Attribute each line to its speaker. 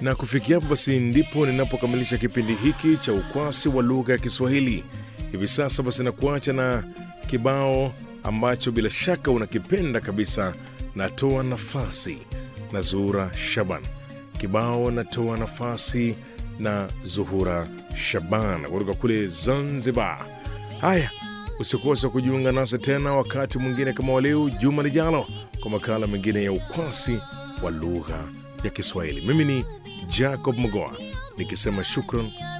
Speaker 1: Na kufikia hapo basi ndipo ninapokamilisha kipindi hiki cha ukwasi wa lugha ya Kiswahili. Hivi sasa basi nakuacha na kibao ambacho bila shaka unakipenda kabisa, natoa nafasi na Zuhura Shaban. Kibao natoa nafasi na Zuhura Shaban kutoka kule Zanzibar. Haya, usikose kujiunga nasi tena wakati mwingine kama waleo juma lijalo, kwa makala mengine ya ukwasi wa lugha ya Kiswahili. Mimi ni Jacob Mogoa nikisema shukran